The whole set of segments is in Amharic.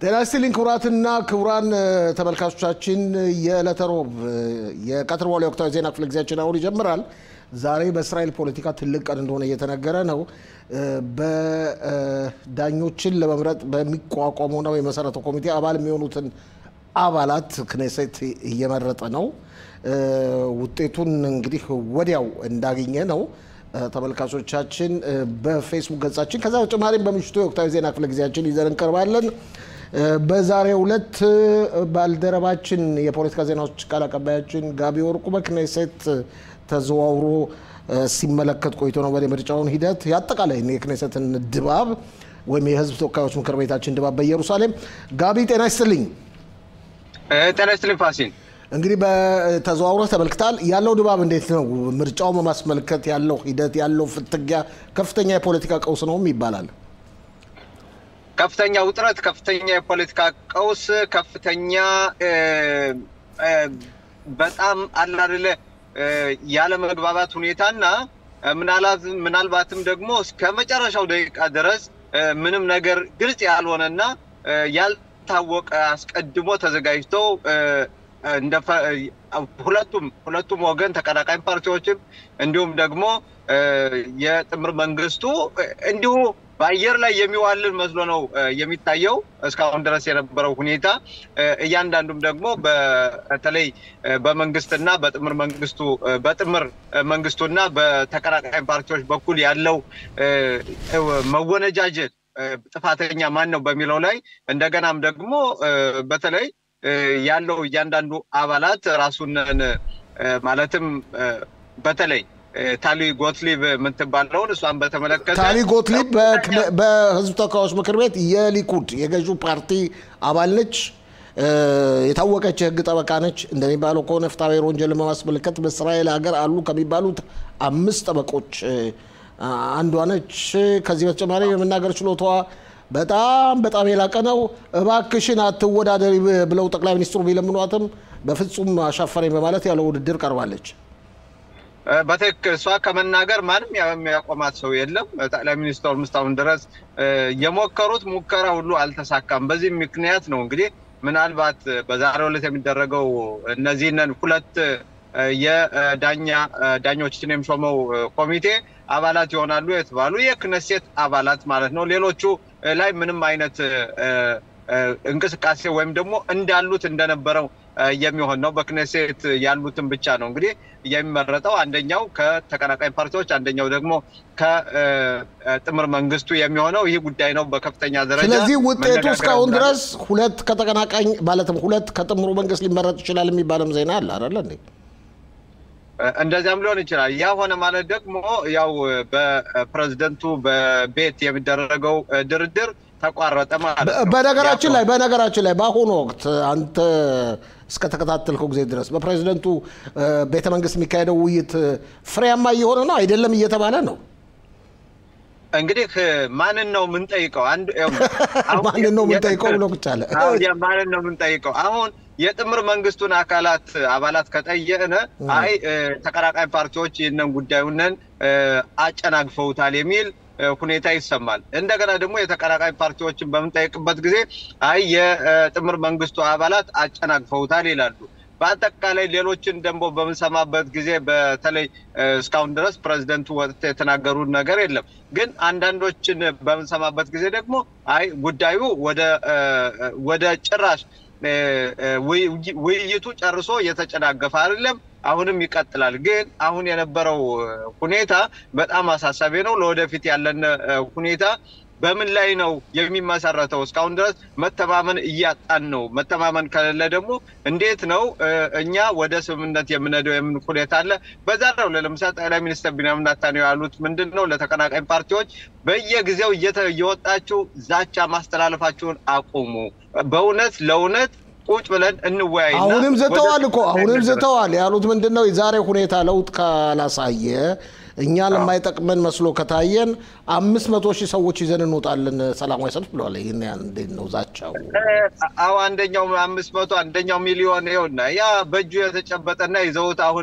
ጤና ይስጥልኝ ክቡራትና ክቡራን ተመልካቾቻችን፣ የዕለተ ሮብ የቀትር በኋላ የወቅታዊ ዜና ክፍለ ጊዜያችን አሁን ይጀምራል። ዛሬ በእስራኤል ፖለቲካ ትልቅ ቀን እንደሆነ እየተነገረ ነው። በዳኞችን ለመምረጥ በሚቋቋመውና የመሰረተው ኮሚቴ አባል የሚሆኑትን አባላት ክኔሴት እየመረጠ ነው። ውጤቱን እንግዲህ ወዲያው እንዳገኘ ነው ተመልካቾቻችን በፌስቡክ ገጻችን፣ ከዛ በተጨማሪም በምሽቱ የወቅታዊ ዜና ክፍለ ጊዜያችን ይዘን እንቀርባለን። በዛሬው ዕለት ባልደረባችን የፖለቲካ ዜናዎች ቃል አቀባያችን ጋቢ ወርቁ በክኔሴት ተዘዋውሮ ሲመለከት ቆይቶ ነው የምርጫውን ሂደት የአጠቃላይ የክኔሴትን ድባብ ወይም የሕዝብ ተወካዮች ምክር ቤታችን ድባብ በኢየሩሳሌም። ጋቢ ጤና ይስጥልኝ። ጤና ይስጥልኝ ፋሲል። እንግዲህ በተዘዋውረህ ተመልክታል። ያለው ድባብ እንዴት ነው? ምርጫው በማስመልከት ያለው ሂደት ያለው ፍትጊያ ከፍተኛ የፖለቲካ ቀውስ ነውም ይባላል። ከፍተኛ ውጥረት፣ ከፍተኛ የፖለቲካ ቀውስ፣ ከፍተኛ በጣም አላደለ ያለመግባባት ሁኔታና ምናልባትም ደግሞ እስከ መጨረሻው ደቂቃ ድረስ ምንም ነገር ግልጽ ያልሆነና ያልታወቀ አስቀድሞ ተዘጋጅተው ሁለቱም ሁለቱም ወገን ተቀናቃኝ ፓርቲዎችም እንዲሁም ደግሞ የጥምር መንግስቱ እንዲሁ በአየር ላይ የሚዋልን መስሎ ነው የሚታየው እስካሁን ድረስ የነበረው ሁኔታ። እያንዳንዱም ደግሞ በተለይ በመንግስትና በጥምር መንግስቱ በጥምር መንግስቱና በተቀናቃኝ ፓርቲዎች በኩል ያለው መወነጃጀት ጥፋተኛ ማን ነው በሚለው ላይ እንደገናም ደግሞ በተለይ ያለው እያንዳንዱ አባላት ራሱን ማለትም በተለይ ታሊ ጎትሊብ የምትባለውን እሷን በተመለከተ ታሊ ጎትሊብ በህዝብ ተወካዮች ምክር ቤት የሊኩድ የገዢው ፓርቲ አባል ነች። የታወቀች የህግ ጠበቃ ነች። እንደሚባለው ከሆነ ፍትሐብሔር ወንጀልን በማስመልከት በእስራኤል ሀገር አሉ ከሚባሉት አምስት ጠበቆች አንዷ ነች። ከዚህ በተጨማሪ የመናገር ችሎታዋ በጣም በጣም የላቀ ነው። እባክሽን አትወዳደሪ ብለው ጠቅላይ ሚኒስትሩ ቢለምኗትም በፍጹም አሻፈረኝ በማለት ያለ ውድድር ቀርባለች። በትክክል እሷ ከመናገር ማንም የሚያቆማት ሰው የለም። ጠቅላይ ሚኒስትሩ እስካሁን ድረስ የሞከሩት ሙከራ ሁሉ አልተሳካም። በዚህ ምክንያት ነው እንግዲህ ምናልባት በዛሬው ዕለት የሚደረገው እነዚህንን ሁለት የዳኛ ዳኞችን የሚሾመው ኮሚቴ አባላት ይሆናሉ የተባሉ የክነሴት አባላት ማለት ነው። ሌሎቹ ላይ ምንም አይነት እንቅስቃሴ ወይም ደግሞ እንዳሉት እንደነበረው የሚሆን ነው። በክነሴት ያሉትን ብቻ ነው እንግዲህ የሚመረጠው። አንደኛው ከተቀናቃኝ ፓርቲዎች፣ አንደኛው ደግሞ ከጥምር መንግስቱ የሚሆነው ይህ ጉዳይ ነው በከፍተኛ ደረጃ። ስለዚህ ውጤቱ እስካሁን ድረስ ሁለት ከተቀናቃኝ ማለትም ሁለት ከጥምሩ መንግስት ሊመረጥ ይችላል የሚባልም ዜና አለ አይደለ እንዴ? እንደዚያም ሊሆን ይችላል። ያ ሆነ ማለት ደግሞ ያው በፕሬዝደንቱ በቤት የሚደረገው ድርድር ተቋረጠ ማለት ነው። በነገራችን ላይ በነገራችን ላይ በአሁኑ ወቅት አንተ እስከተከታተልከው ጊዜ ድረስ በፕሬዝደንቱ ቤተ መንግስት የሚካሄደው ውይይት ፍሬያማ እየሆነ ነው አይደለም እየተባለ ነው። እንግዲህ ማንን ነው የምንጠይቀው? ማንን ነው የምንጠይቀው ብሎ ብቻ አለ። ማንን ነው የምንጠይቀው? አሁን የጥምር መንግስቱን አካላት አባላት ከጠየቅን አይ ተቀናቃኝ ፓርቲዎች ይህንን ጉዳዩንን አጨናግፈውታል የሚል ሁኔታ ይሰማል። እንደገና ደግሞ የተቀናቃኝ ፓርቲዎችን በምንጠይቅበት ጊዜ አይ የጥምር መንግስቱ አባላት አጨናግፈውታል ይላሉ። በአጠቃላይ ሌሎችን ደግሞ በምንሰማበት ጊዜ በተለይ እስካሁን ድረስ ፕሬዚደንቱ ወጥተው የተናገሩት ነገር የለም። ግን አንዳንዶችን በምንሰማበት ጊዜ ደግሞ አይ ጉዳዩ ወደ ጭራሽ ውይይቱ ጨርሶ እየተጨናገፈ አይደለም፣ አሁንም ይቀጥላል። ግን አሁን የነበረው ሁኔታ በጣም አሳሳቢ ነው። ለወደፊት ያለን ሁኔታ በምን ላይ ነው የሚመሰረተው? እስካሁን ድረስ መተማመን እያጣን ነው። መተማመን ከሌለ ደግሞ እንዴት ነው እኛ ወደ ስምምነት የምንሄደው? የምን ሁኔታ አለ። በዛ ነው ለምሳሌ ጠቅላይ ሚኒስትር ቢንያሚን ኔታንያሁ ያሉት ምንድን ነው? ለተቀናቃኝ ፓርቲዎች በየጊዜው እየወጣችሁ ዛቻ ማስተላለፋችሁን አቁሙ። በእውነት ለእውነት ቁጭ ብለን እንወያይ። አሁንም ዝተዋል እኮ አሁንም ዝተዋል ያሉት ምንድን ነው? የዛሬ ሁኔታ ለውጥ ካላሳየ እኛ ለማይጠቅመን መስሎ ከታየን አምስት መቶ ሺህ ሰዎች ይዘን እንወጣለን ሰላማዊ ሰልፍ ብለዋል። ይህን እንዴት ነው ዛቻው? አዎ አንደኛው አምስት መቶ አንደኛው ሚሊዮን ይኸውና፣ ያ በእጁ የተጨበጠና ይዘውት አሁን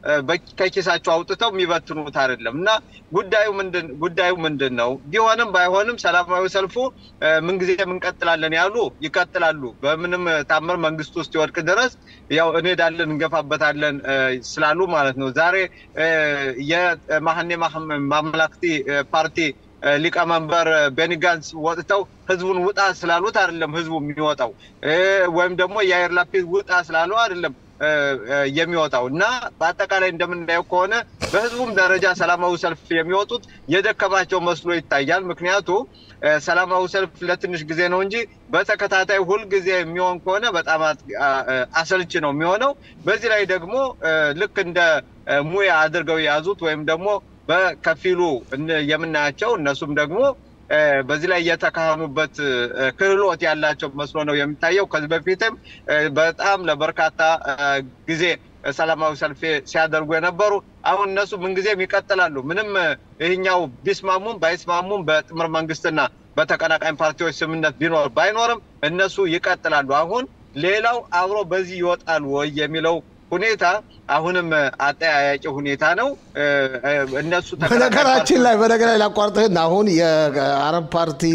ከኪሳቸው አውጥተው የሚበትኑት አይደለም እና ጉዳዩ ምንድን ጉዳዩ ምንድን ነው? ቢሆንም ባይሆንም ሰላማዊ ሰልፉ ምንጊዜም እንቀጥላለን ያሉ ይቀጥላሉ። በምንም ታምር መንግስቱ ውስጥ ይወድቅ ድረስ ያው እንሄዳለን እንገፋበታለን ስላሉ ማለት ነው። ዛሬ የማህኔ ማመላክቲ ፓርቲ ሊቀመንበር ቤኒ ጋንስ ወጥተው ህዝቡን ውጣ ስላሉት አይደለም ህዝቡ የሚወጣው ወይም ደግሞ የአየር ላፒድ ውጣ ስላሉ አይደለም የሚወጣው እና በአጠቃላይ እንደምናየው ከሆነ በህዝቡም ደረጃ ሰላማዊ ሰልፍ የሚወጡት የደከማቸው መስሎ ይታያል። ምክንያቱ ሰላማዊ ሰልፍ ለትንሽ ጊዜ ነው እንጂ በተከታታይ ሁልጊዜ የሚሆን ከሆነ በጣም አሰልች ነው የሚሆነው። በዚህ ላይ ደግሞ ልክ እንደ ሙያ አድርገው የያዙት ወይም ደግሞ በከፊሉ የምናያቸው እነሱም ደግሞ በዚህ ላይ የተካህኑበት ክህሎት ያላቸው መስሎ ነው የሚታየው። ከዚህ በፊትም በጣም ለበርካታ ጊዜ ሰላማዊ ሰልፍ ሲያደርጉ የነበሩ አሁን እነሱ ምንጊዜም ይቀጥላሉ። ምንም ይህኛው ቢስማሙም ባይስማሙም በጥምር መንግስትና በተቀናቃኝ ፓርቲዎች ስምምነት ቢኖር ባይኖርም እነሱ ይቀጥላሉ። አሁን ሌላው አብሮ በዚህ ይወጣሉ ወይ የሚለው ሁኔታ አሁንም አጠያያቂ ሁኔታ ነው። እነሱ በነገራችን ላይ በነገር ላይ ላቋርጥህን አሁን የአረብ ፓርቲ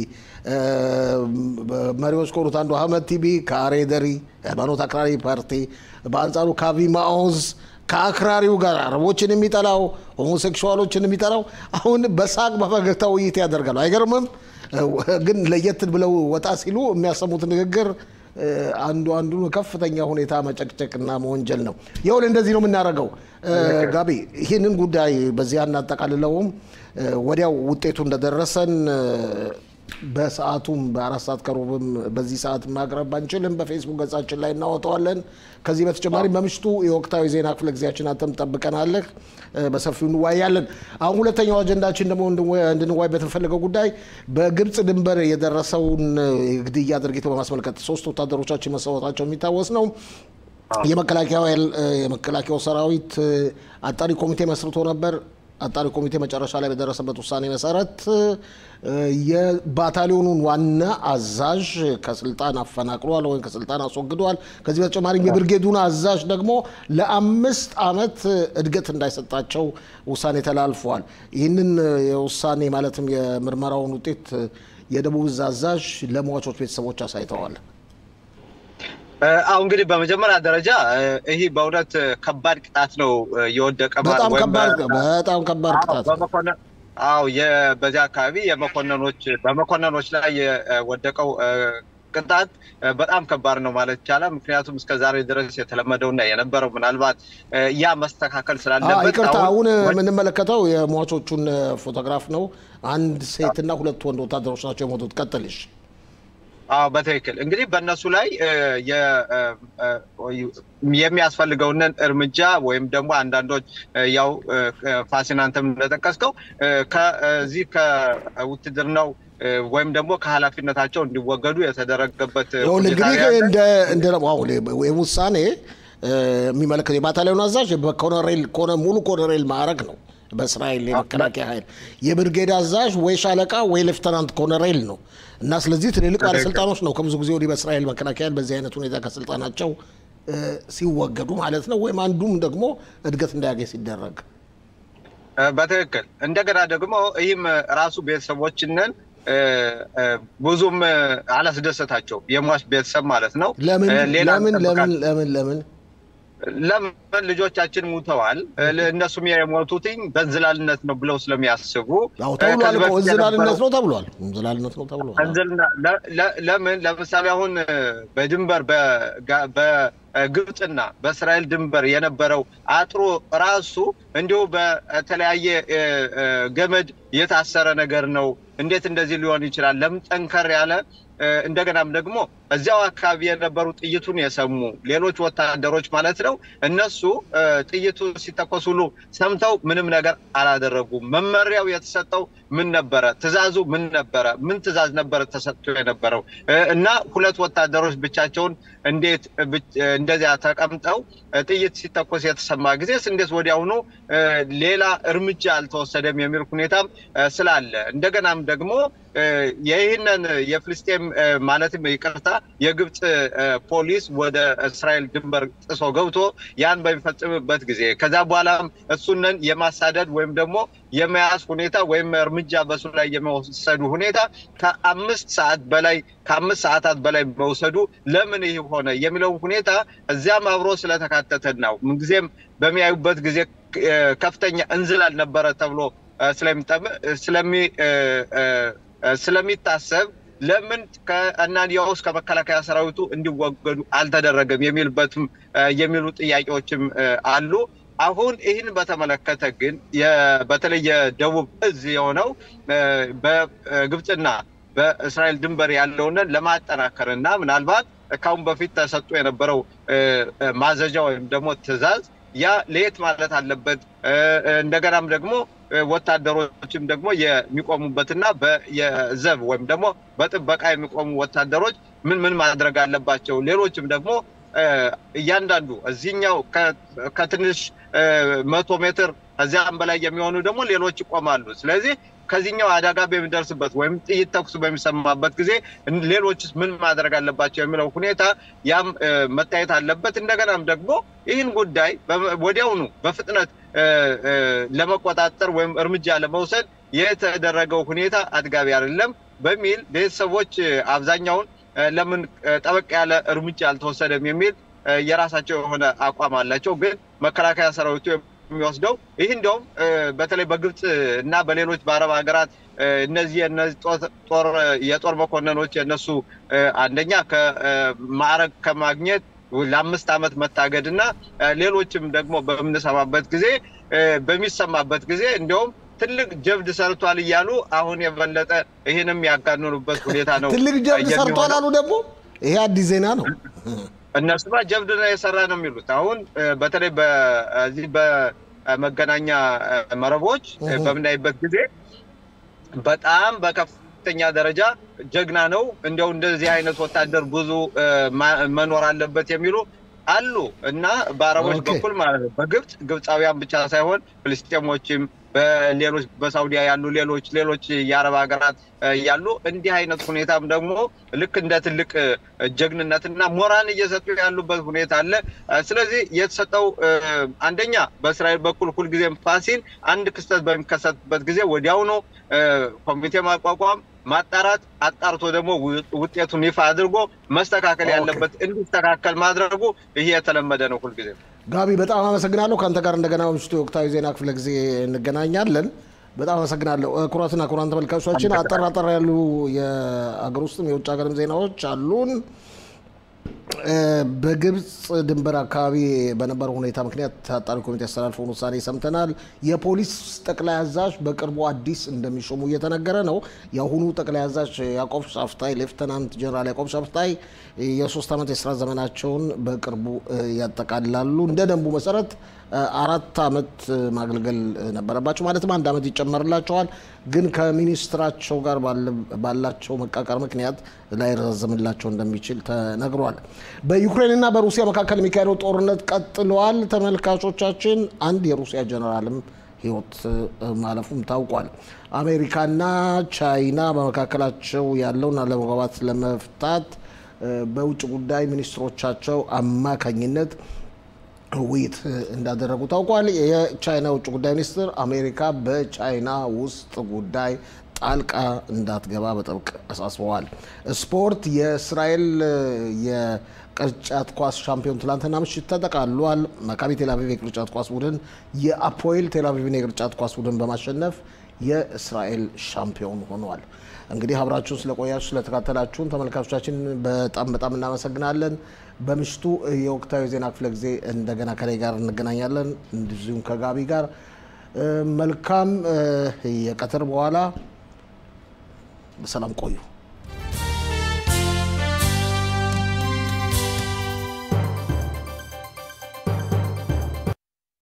መሪዎች ከሆኑት አንዱ አህመድ ቲቢ ከአሬደሪ ሃይማኖት አክራሪ ፓርቲ፣ በአንጻሩ ካቪ ማኦዝ ከአክራሪው ጋር አረቦችን የሚጠላው ሆሞሴክሹዋሎችን የሚጠላው አሁን በሳቅ በፈገግታ ውይይት ያደርጋሉ። አይገርምም? ግን ለየት ብለው ወጣ ሲሉ የሚያሰሙት ንግግር አንዱ አንዱን ከፍተኛ ሁኔታ መጨቅጨቅና መወንጀል ነው። ይሁን እንደዚህ ነው የምናደርገው። ጋቢ ይህንን ጉዳይ በዚህ አናጠቃልለውም። ወዲያው ውጤቱ እንደደረሰን በሰዓቱም በአራት ሰዓት ከሩብም በዚህ ሰዓት ማቅረብ አንችልም። በፌስቡክ ገጻችን ላይ እናወጣዋለን። ከዚህ በተጨማሪ በምሽቱ የወቅታዊ ዜና ክፍለ ጊዜያችን አንተም ጠብቀናለህ፣ በሰፊው እንዋያለን። አሁን ሁለተኛው አጀንዳችን ደግሞ እንድንዋይ በተፈለገው ጉዳይ በግብፅ ድንበር የደረሰውን ግድያ ድርጊት በማስመልከት ሶስት ወታደሮቻችን መሰዋታቸው የሚታወስ ነው። የመከላከያው ሰራዊት አጣሪ ኮሚቴ መስርቶ ነበር። አጣሪ ኮሚቴ መጨረሻ ላይ በደረሰበት ውሳኔ መሰረት የባታሊዮኑን ዋና አዛዥ ከስልጣን አፈናቅሏል ወይም ከስልጣን አስወግዷል። ከዚህ በተጨማሪም የብርጌዱን አዛዥ ደግሞ ለአምስት ዓመት እድገት እንዳይሰጣቸው ውሳኔ ተላልፏል። ይህንን የውሳኔ ማለትም የምርመራውን ውጤት የደቡብ እዝ አዛዥ ለሟቾች ቤተሰቦች አሳይተዋል። አሁ እንግዲህ በመጀመሪያ ደረጃ ይህ በእውነት ከባድ ቅጣት ነው የወደቀ በጣም ከባድ በጣም ከባድ ቅጣት አዎ በዚህ አካባቢ የመኮንኖች በመኮንኖች ላይ የወደቀው ቅጣት በጣም ከባድ ነው ማለት ይቻላል። ምክንያቱም እስከ ዛሬ ድረስ የተለመደውና የነበረው ምናልባት ያ መስተካከል ስላለበት ይቅርታ፣ አሁን የምንመለከተው የሟቾቹን ፎቶግራፍ ነው። አንድ ሴትና ሁለት ወንድ ወታደሮች ናቸው የሞቱት። ቀጥልሽ። አዎ በትክክል እንግዲህ በእነሱ ላይ የሚያስፈልገውን እርምጃ ወይም ደግሞ አንዳንዶች ያው ፋሲናንተም እንደጠቀስከው ከዚህ ከውትድርናው ወይም ደግሞ ከኃላፊነታቸው እንዲወገዱ የተደረገበት እንግዲህ ውሳኔ የሚመለከት የባታሊዮን አዛዥ በኮሎኔል ሙሉ ኮሎኔል ማዕረግ ነው። በእስራኤል የመከላከያ ኃይል የብርጌድ አዛዥ ወይ ሻለቃ ወይ ሌፍተናንት ኮሎኔል ነው እና ስለዚህ ትልልቅ ባለስልጣኖች ነው ከብዙ ጊዜ ወዲህ በእስራኤል መከላከያ ኃይል በዚህ አይነት ሁኔታ ከስልጣናቸው ሲወገዱ ማለት ነው። ወይም አንዱም ደግሞ እድገት እንዳያገኝ ሲደረግ በትክክል እንደገና ደግሞ ይህም ራሱ ቤተሰቦችንን ብዙም አላስደሰታቸው የሟች ቤተሰብ ማለት ነው። ለምን ለምን ለምን ለምን ለምን ለምን ልጆቻችን ሙተዋል፣ እነሱም የሞቱትኝ በእንዝላልነት ነው ብለው ስለሚያስቡ ተብሏል። እንዝላልነት ነው ተብሏል። እንዝላልነት ነው ተብሏል። ለምን ለምሳሌ አሁን በድንበር በግብፅና በእስራኤል ድንበር የነበረው አጥሮ ራሱ እንዲሁ በተለያየ ገመድ የታሰረ ነገር ነው። እንዴት እንደዚህ ሊሆን ይችላል? ለምን ጠንከር ያለ እንደገናም ደግሞ እዚያው አካባቢ የነበሩ ጥይቱን የሰሙ ሌሎች ወታደሮች ማለት ነው። እነሱ ጥይቱ ሲተኮስ ሁሉ ሰምተው ምንም ነገር አላደረጉም። መመሪያው የተሰጠው ምን ነበረ? ትዕዛዙ ምን ነበረ? ምን ትዕዛዝ ነበረ ተሰጥቶ የነበረው? እና ሁለት ወታደሮች ብቻቸውን እንዴት እንደዚያ ተቀምጠው ጥይት ሲተኮስ የተሰማ ጊዜስ እንዴት ወዲያውኑ ሌላ እርምጃ አልተወሰደም የሚል ሁኔታም ስላለ እንደገናም ደግሞ ይህንን የፍልስጤም ማለትም ይቅርታ የግብፅ ፖሊስ ወደ እስራኤል ድንበር ጥሶ ገብቶ ያን በሚፈጽምበት ጊዜ ከዛ በኋላም እሱንን የማሳደድ ወይም ደግሞ የመያዝ ሁኔታ ወይም እርምጃ በሱ ላይ የመወሰዱ ሁኔታ ከአምስት ሰዓት በላይ ከአምስት ሰዓታት በላይ መውሰዱ ለምን ይህ ሆነ የሚለው ሁኔታ እዚያም አብሮ ስለተካተተ ነው። ምንጊዜም በሚያዩበት ጊዜ ከፍተኛ እንዝላል ነበረ ተብሎ ስለሚታሰብ ለምን ከእናንያውስ ከመከላከያ ሰራዊቱ እንዲወገዱ አልተደረገም የሚልበትም የሚሉ ጥያቄዎችም አሉ። አሁን ይህን በተመለከተ ግን በተለይ የደቡብ እዝ የሆነው በግብፅና በእስራኤል ድንበር ያለውን ለማጠናከር እና ምናልባት ካሁን በፊት ተሰጥቶ የነበረው ማዘዣ ወይም ደግሞ ትዕዛዝ ያ ለየት ማለት አለበት። እንደገናም ደግሞ ወታደሮችም ደግሞ የሚቆሙበትና የዘብ ወይም ደግሞ በጥበቃ የሚቆሙ ወታደሮች ምን ምን ማድረግ አለባቸው። ሌሎችም ደግሞ እያንዳንዱ እዚህኛው ከትንሽ መቶ ሜትር ከዚያም በላይ የሚሆኑ ደግሞ ሌሎች ይቆማሉ። ስለዚህ ከዚህኛው አደጋ በሚደርስበት ወይም ጥይት ተኩስ በሚሰማበት ጊዜ ሌሎችስ ምን ማድረግ አለባቸው የሚለው ሁኔታ ያም መታየት አለበት። እንደገናም ደግሞ ይህን ጉዳይ ወዲያውኑ በፍጥነት ለመቆጣጠር ወይም እርምጃ ለመውሰድ የተደረገው ሁኔታ አጥጋቢ አይደለም በሚል ቤተሰቦች አብዛኛውን ለምን ጠበቅ ያለ እርምጃ አልተወሰደም የሚል የራሳቸው የሆነ አቋም አላቸው። ግን መከላከያ ሰራዊቱ የሚወስደው ይህ እንዲያውም በተለይ በግብፅ እና በሌሎች በአረብ ሀገራት እነዚህ የጦር መኮንኖች የነሱ አንደኛ ከማዕረግ ከማግኘት ለአምስት ዓመት መታገድ እና ሌሎችም ደግሞ በምንሰማበት ጊዜ በሚሰማበት ጊዜ እንዲያውም ትልቅ ጀብድ ሰርቷል እያሉ አሁን የበለጠ ይህንም ያጋንኑበት ሁኔታ ነው። ትልቅ ጀብድ ሰርቷል አሉ። ደግሞ ይሄ አዲስ ዜና ነው። እነሱማ ጀብድ ነው የሰራ ነው የሚሉት። አሁን በተለይ በዚህ በመገናኛ መረቦች በምናይበት ጊዜ በጣም በከፍተኛ ደረጃ ጀግና ነው፣ እንዲያው እንደዚህ አይነት ወታደር ብዙ መኖር አለበት የሚሉ አሉ እና በአረቦች በኩል ማለት ነው። በግብፅ ግብፃውያን ብቻ ሳይሆን ፍልስጤሞችም በሌሎች በሳውዲያ ያሉ ሌሎች ሌሎች የአረብ ሀገራት ያሉ እንዲህ አይነት ሁኔታም ደግሞ ልክ እንደ ትልቅ ጀግንነትና ሞራን እየሰጡ ያሉበት ሁኔታ አለ። ስለዚህ የተሰጠው አንደኛ በእስራኤል በኩል ሁልጊዜም ፋሲል አንድ ክስተት በሚከሰትበት ጊዜ ወዲያውኑ ኮሚቴ ማቋቋም ማጣራት አጣርቶ ደግሞ ውጤቱን ይፋ አድርጎ መስተካከል ያለበት እንዲስተካከል ማድረጉ ይሄ የተለመደ ነው ሁልጊዜ። ጋቢ በጣም አመሰግናለሁ። ከአንተ ጋር እንደገና ምሽቱ የወቅታዊ ዜና ክፍለ ጊዜ እንገናኛለን። በጣም አመሰግናለሁ። ኩራትና ኩራን ተመልካቾቻችን አጠር አጠር ያሉ የአገር ውስጥም የውጭ ሀገርም ዜናዎች አሉን። በግብፅ ድንበር አካባቢ በነበረው ሁኔታ ምክንያት አጣሪ ኮሚቴ ያስተላልፈውን ውሳኔ ሰምተናል። የፖሊስ ጠቅላይ አዛዥ በቅርቡ አዲስ እንደሚሾሙ እየተነገረ ነው። የአሁኑ ጠቅላይ አዛዥ ያዕቆብ ሻፍታይ ሌፍተናንት ጀነራል ያዕቆብ ሻፍታይ የሶስት ዓመት የስራ ዘመናቸውን በቅርቡ ያጠቃልላሉ። እንደ ደንቡ መሰረት አራት ዓመት ማገልገል ነበረባቸው። ማለትም አንድ ዓመት ይጨመርላቸዋል። ግን ከሚኒስትራቸው ጋር ባላቸው መቃቀር ምክንያት ላይረዘምላቸው እንደሚችል ተነግሯል። በዩክሬንና በሩሲያ መካከል የሚካሄደው ጦርነት ቀጥለዋል። ተመልካቾቻችን አንድ የሩሲያ ጀነራልም ሕይወት ማለፉም ታውቋል። አሜሪካና ቻይና በመካከላቸው ያለውን አለመግባባት ለመፍታት በውጭ ጉዳይ ሚኒስትሮቻቸው አማካኝነት ውይይት እንዳደረጉ ታውቋል። የቻይና ውጭ ጉዳይ ሚኒስትር አሜሪካ በቻይና ውስጥ ጉዳይ ጣልቃ እንዳትገባ በጥብቅ አሳስበዋል። ስፖርት የእስራኤል የቅርጫት ኳስ ሻምፒዮን ትላንትና ምሽት ተጠቃሏል። መካቢ ቴልአቪቭ የቅርጫት ኳስ ቡድን የአፖኤል ቴልአቪቭን የቅርጫት ኳስ ቡድን በማሸነፍ የእስራኤል ሻምፒዮን ሆኗል። እንግዲህ አብራችሁን ስለቆያችሁ ስለተካተላችሁን ተመልካቾቻችን በጣም በጣም እናመሰግናለን። በምሽቱ የወቅታዊ ዜና ክፍለ ጊዜ እንደገና ከላይ ጋር እንገናኛለን፣ እንደዚሁም ከጋቢ ጋር መልካም የቀትር በኋላ በሰላም ቆዩ።